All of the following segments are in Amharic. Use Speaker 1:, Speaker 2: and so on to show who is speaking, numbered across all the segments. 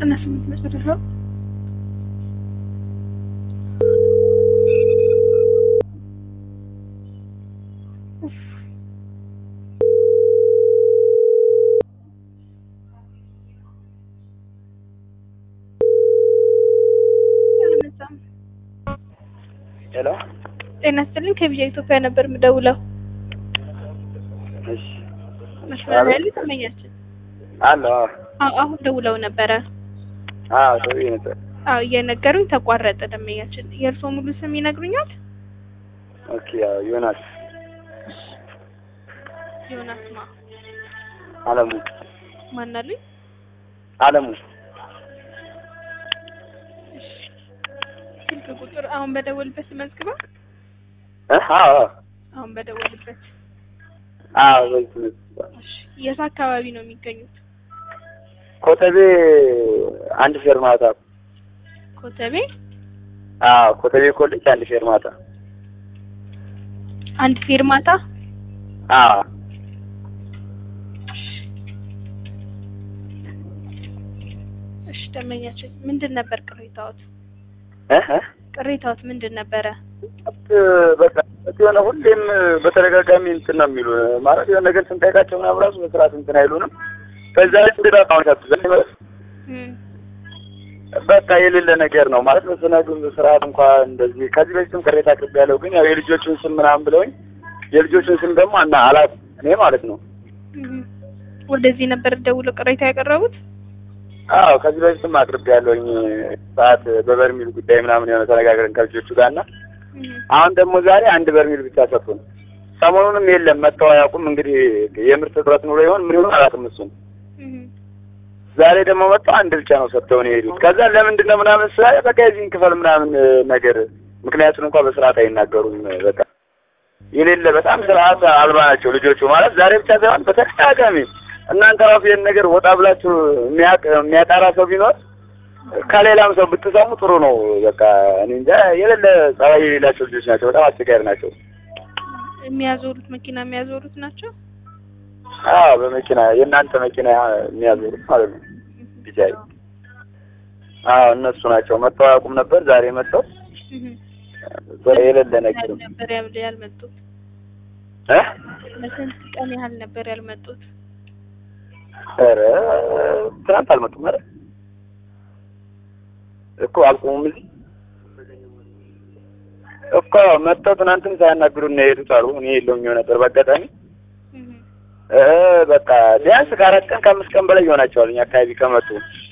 Speaker 1: ዘጠና ስምንት መጨረሻ
Speaker 2: ሄሎ
Speaker 1: ጤና ይስጥልኝ ከቢጃ ኢትዮጵያ ነበር የምደውለው
Speaker 2: እሺ
Speaker 1: መስመር ላይ ያለ ተመኛችን
Speaker 2: አሎ
Speaker 1: አዎ አሁን ደውለው ነበረ
Speaker 2: አዎ ደውዬ ነበር
Speaker 1: አዎ እየነገሩኝ ተቋረጠ ደንበኛችን የእርስዎ ሙሉ ስም ይነግሩኛል
Speaker 2: ኦኬ ያው ዮናስ
Speaker 1: ዮናስ ማ
Speaker 2: አለሙ
Speaker 1: ማን አሉኝ
Speaker 2: አለሙ
Speaker 1: ስልክ ቁጥር አሁን በደወልበት መዝግባ
Speaker 2: እ አዎ
Speaker 1: አሁን በደወልበት
Speaker 2: አዎ በዚህ
Speaker 1: እሺ የት አካባቢ ነው የሚገኙት
Speaker 2: ኮተቤ አንድ ፌርማታ
Speaker 1: ኮተቤ
Speaker 2: አዎ ኮተቤ ኮሌጅ አንድ ፌርማታ
Speaker 1: አንድ ፌርማታ
Speaker 2: አዎ
Speaker 1: እሺ ደንበኛችን ምንድን ነበር ቅሬታዎት
Speaker 2: እ እ
Speaker 1: ቅሬታዎት ምንድን ነበረ
Speaker 2: በቃ የሆነ ሁሌም በተደጋጋሚ እንትን ነው የሚሉ ማለት የሆነ ነገር ስንጠይቃቸው ምናምን ራሱ በስርዓት እንትን አይሉንም። በዛ ላይ ስንት አሁን ከብዛት
Speaker 1: እም፣
Speaker 2: በቃ የሌለ ነገር ነው ማለት በሰነዱ ስርዓት እንኳን እንደዚህ ከዚህ በፊትም ቅሬታ አቅርቤ ያለው ግን ያው የልጆቹን ስም ምናምን ብለውኝ የልጆቹን ስም ደግሞ እና አላት እኔ ማለት ነው።
Speaker 1: እም። ወደዚህ ነበር ደውለው ቅሬታ ያቀረቡት
Speaker 2: አዎ ከዚህ በፊትም አቅርቤ ያለውኝ ሰዓት በበርሚል ጉዳይ ምናምን የሆነ ተነጋግረን ከልጆቹ ጋር እና
Speaker 1: እም፣
Speaker 2: አሁን ደግሞ ዛሬ አንድ በርሚል ብቻ ሰጡን። ሰሞኑንም የለም መጥተው አያውቁም። እንግዲህ የምርት እጥረት ኑሮ ይሆን ምን ይሆን አላውቅም እሱን
Speaker 1: እም።
Speaker 2: ዛሬ ደግሞ መጥተው አንድ ብቻ ነው ሰጥተውን የሄዱት። ከዛ ለምንድን ነው ምናምን ስላለ በቃ የዚህን ክፈል ምናምን ነገር ምክንያቱን እንኳን በስርዓት አይናገሩም። በቃ የሌለ በጣም ስርዓት አልባ ናቸው ልጆቹ ማለት ዛሬ ብቻ ሳይሆን በተደጋጋሚ እናንተ ራሱ ይህን ነገር ወጣ ብላችሁ የሚያቅ የሚያጣራ ሰው ቢኖር ከሌላም ሰው ብትሰሙ ጥሩ ነው። በቃ እኔ እንጃ የሌለ ጸባይ የሌላቸው ልጆች ናቸው። በጣም አስቸጋሪ ናቸው።
Speaker 1: የሚያዞሩት መኪና የሚያዞሩት ናቸው
Speaker 2: አዎ በመኪና የእናንተ መኪና የሚያዞሩት ማለት ነው። ቢጃይ አዎ እነሱ ናቸው። መጥተው አያውቁም ነበር። ዛሬ መጥተው
Speaker 1: እም።
Speaker 2: የሌለ ነገር
Speaker 1: ያህል ነበር ያል- ያልመጡት
Speaker 2: እ
Speaker 1: ለስንት ቀን ያህል ነበር ያልመጡት
Speaker 2: ኧረ ትናንት አልመጡም። ኧረ እኮ አልቆሙም እዚህ እኮ መጥተው ትናንትም ሳያናግሩን ነው የሄዱት አሉ። እኔ የለውም ነበር በአጋጣሚ
Speaker 1: እም።
Speaker 2: እ በቃ ቢያንስ ከአራት ቀን ከአምስት ቀን በላይ ይሆናቸዋል እኛ አካባቢ ከመጡ።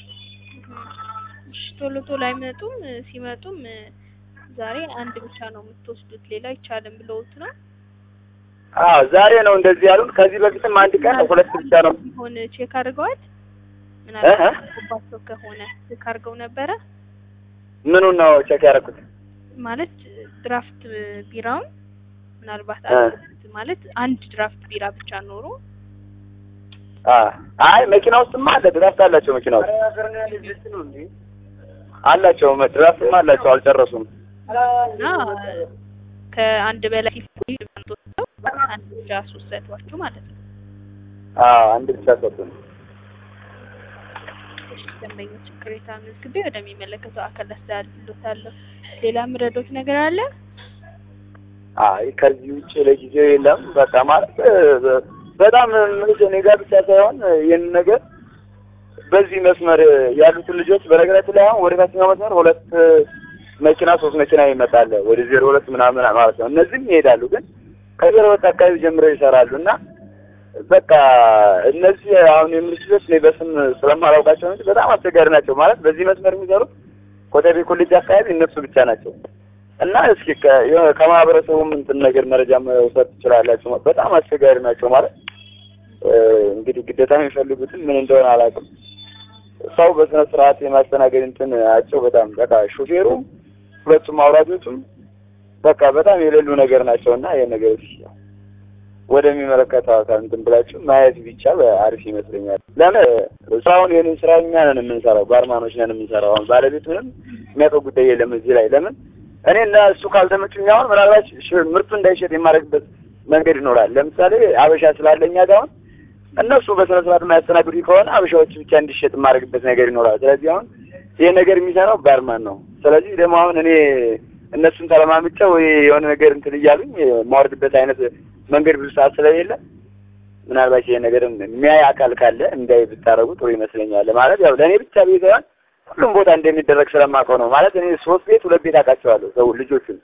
Speaker 1: እሺ ቶሎ ቶሎ አይመጡም ሲመጡም ዛሬ አንድ ብቻ ነው የምትወስዱት ሌላ አይቻልም ብለውት ነው
Speaker 2: አዎ ዛሬ ነው እንደዚህ ያሉን። ከዚህ በፊትም አንድ ቀን ሁለት ብቻ ነው
Speaker 1: ሆን ቼክ አድርገዋል
Speaker 2: እ
Speaker 1: ምናልባት
Speaker 2: እ
Speaker 1: ባቸው ከሆነ ቼክ አድርገው ነበረ
Speaker 2: ምኑን ነው ቼክ ያደረኩት?
Speaker 1: ማለት ድራፍት ቢራውን ምናልባት
Speaker 2: እ
Speaker 1: አልኩት ማለት አንድ ድራፍት ቢራ ብቻ ኖሮ
Speaker 2: አ አይ መኪና ውስጥማ አለ ድራፍት አላቸው። መኪና ውስጥ አላቸው ድራፍትም አላቸው። አልጨረሱም።
Speaker 1: እና ከአንድ በላይ ሲፈልጉ አንድ ብቻ አስወሰዷችሁ ማለት ነው።
Speaker 2: አዎ አንድ ብቻ ሰጡን።
Speaker 1: እሺ ደንበኞች ቅሬታ መዝግቤ ወደሚመለከተው አካል አስተላልፍሎታለሁ። ሌላ ምረዶት ነገር አለ?
Speaker 2: አይ ከዚህ ውጭ ለጊዜው የለም። በቃ ማለት እ፣ በጣም ምንሽ እኔ ጋር ብቻ ሳይሆን ይህን ነገር በዚህ መስመር ያሉትን ልጆች በነገራችን ላይ አሁን ወደ ታችኛው መስመር ሁለት መኪና ሶስት መኪና ይመጣል ወደ ዜሮ ሁለት ምናምን ማለት ነው። እነዚህም ይሄዳሉ፣ ግን ከዜሮ ሁለት አካባቢ ጀምረው ይሰራሉ እና በቃ እነዚህ አሁን የምልሽ ልጆች እኔ በስም ስለማላውቃቸው እንጂ በጣም አስቸጋሪ ናቸው። ማለት በዚህ መስመር የሚሰሩት ኮተቤ ኮሌጅ አካባቢ እነሱ ብቻ ናቸው። እና እስኪ ከ- የሆነ ከማህበረሰቡም እንትን ነገር መረጃ መውሰድ ትችላላችሁ። በጣም አስቸጋሪ ናቸው ማለት እ፣ እንግዲህ ግዴታ የሚፈልጉትን ምን እንደሆነ አላውቅም። ሰው በስነ ስርዓት የማስተናገድ እንትን አቸው በጣም በቃ ሹፌሩ፣ ሁለቱም አውራጆቹም በቃ በጣም የሌሉ ነገር ናቸው እና ይሄን ነገር እስኪ ወደሚመለከተው አካል እንትን ብላችሁ ማየት ቢቻል አሪፍ ይመስለኛል። ለምን ስራውን ይህንን ስራ እኛ ነን የምንሰራው፣ ባርማኖች ነን የምንሰራው። አሁን ባለቤት ምንም የሚያውቀው ጉዳይ የለም እዚህ ላይ ለምን እኔ እና እሱ ካልተመቹኝ አሁን ምናልባት ሽ- ምርቱ እንዳይሸጥ የማደርግበት መንገድ ይኖራል። ለምሳሌ አበሻ ስላለኛ ጋር አሁን እነሱ በስነ ስርዓት የማያስተናግዱ ከሆነ አበሻዎች ብቻ እንዲሸጥ የማደርግበት ነገር ይኖራል። ስለዚህ አሁን ይሄ ነገር የሚሰራው ባርማን ነው። ስለዚህ ደግሞ አሁን እኔ እነሱን ተለማምጨው ወይ የሆነ ነገር እንትን እያሉኝ የማወርድበት አይነት መንገድ ብዙ ሰዓት ስለሌለ ምናልባት ይሄ ነገር የሚያይ አካል ካለ እንዳይ ብታረጉ ጥሩ ይመስለኛል። ማለት ያው ለእኔ ብቻ ቤት ሳይሆን ሁሉም ቦታ እንደሚደረግ ስለማውቀው ነው። ማለት እኔ ሶስት ቤት ሁለት ቤት አውቃቸዋለሁ ሰው ልጆቹን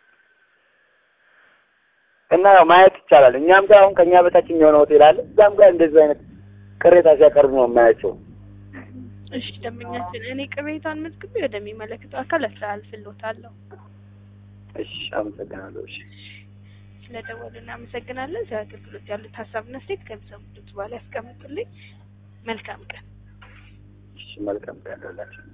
Speaker 2: እና ያው ማየት ይቻላል። እኛም ጋር አሁን ከኛ በታች የሆነ ሆቴል አለ። እዛም ጋር እንደዚህ አይነት ቅሬታ ሲያቀርቡ ነው የማያቸው።
Speaker 1: እሺ ደንበኛችን፣ እኔ ቅሬታን መዝግቤ ወደሚመለከተው አካል አስተላልፍልዎታለሁ።
Speaker 2: እሺ አመሰግናለሁ። እሺ
Speaker 1: ስለደወሉ እናመሰግናለን። ስለ አገልግሎት ያሉት ሀሳብና አስተያየት ከሚሰሙት በኋላ ያስቀምጡልኝ። መልካም ቀን።
Speaker 2: እሺ መልካም ቀን ይሁንላችሁ።